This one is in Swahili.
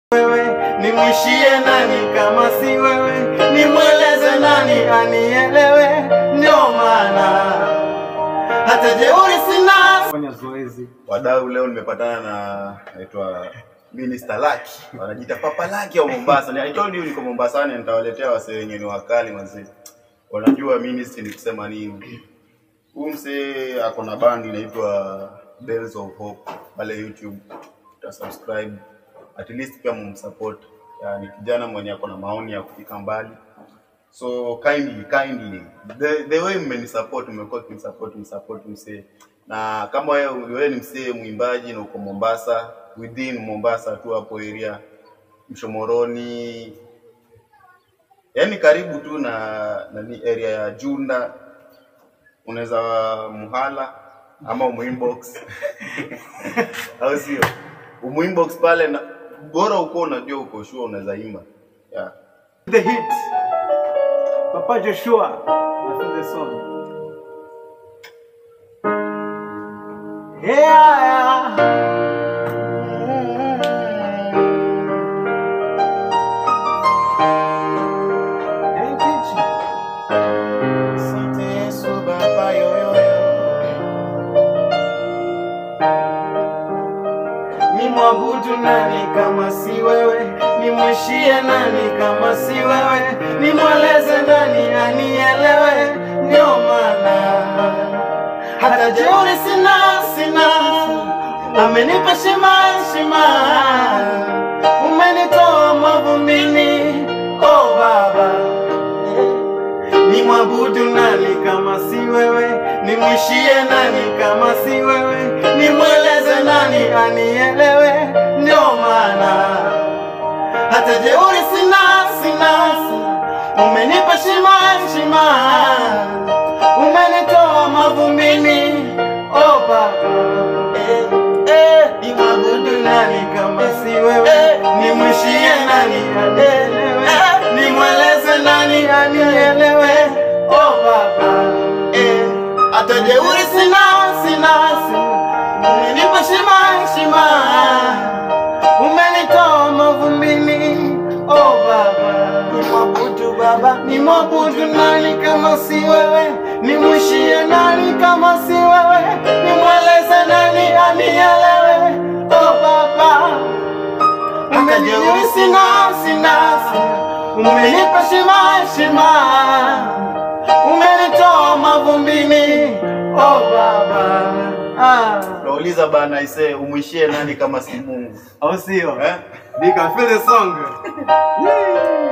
wewe, nimwishie nani kama si wewe, nimweleze nani anielewe, ndio maana hata jeuri sina. Fanya zoezi. Wadau, leo nimepatana na naitwa Minister Lucky, wanajiita Papa Lucky wa Mombasa. I told you niko Mombasani, nitawaletea wasee wenye ni wakali wazee, wanajua ministry ni kusema nini. Huyu msee ako na band inaitwa Bells of Hope pale YouTube, uta subscribe at least pia mumsupport. Ya, ni kijana mwenye ako na maoni ya kufika mbali so kindly kindly the, the way mmenisupport mmekuwa kimsupport msupport msee na kama wewe wewe ni msee mwimbaji na uko Mombasa within Mombasa tu hapo area Mshomoroni yani karibu tu na nani area ya Junda unaweza muhala ama umuinbox au sio umuinbox pale na bora uko unajua uko sure unaweza imba yeah. The hit. Papa Joshua. I feel the song. Yeah, yeah. Thank you, Jesus. Asante Yesu Baba yoyoyo Nimwabudu nani kama si wewe? Nimwishie nani kama si wewe? Nimweleze nani anielewe? Ndio maana hata jeuri sina, sina. Amenipa shima, shima, umenitoa mavumbini, oh Baba Nimwabudu nani kama si wewe? Nimwishie nani kama si wewe? Nimweleze nani anielewe? Ndio maana hata jeuri sina, sina. Umenipa shima, shima, umenitoa mavumbini, oh Baba. Eh, eh, nimwabudu nani kama si wewe? Nimwishie nani anielewe? Nimweleze nani anielewe? Oh Baba, eh, hata jeuri sina, sina, sina. Umenipa shima, shima, umenitoa mavumbini, oh Baba. Nimwabudu Baba, nimwabudu nani kama si wewe? Nimwishie nani kama si wewe? Nimweleze nani anielewe? Oh Baba, Umejeuri sina sina umenipa shima shima umenitoa mavumbini oh baba ah. nauliza bana ise umwishie nani kama si Mungu au sio eh? Nika feel the song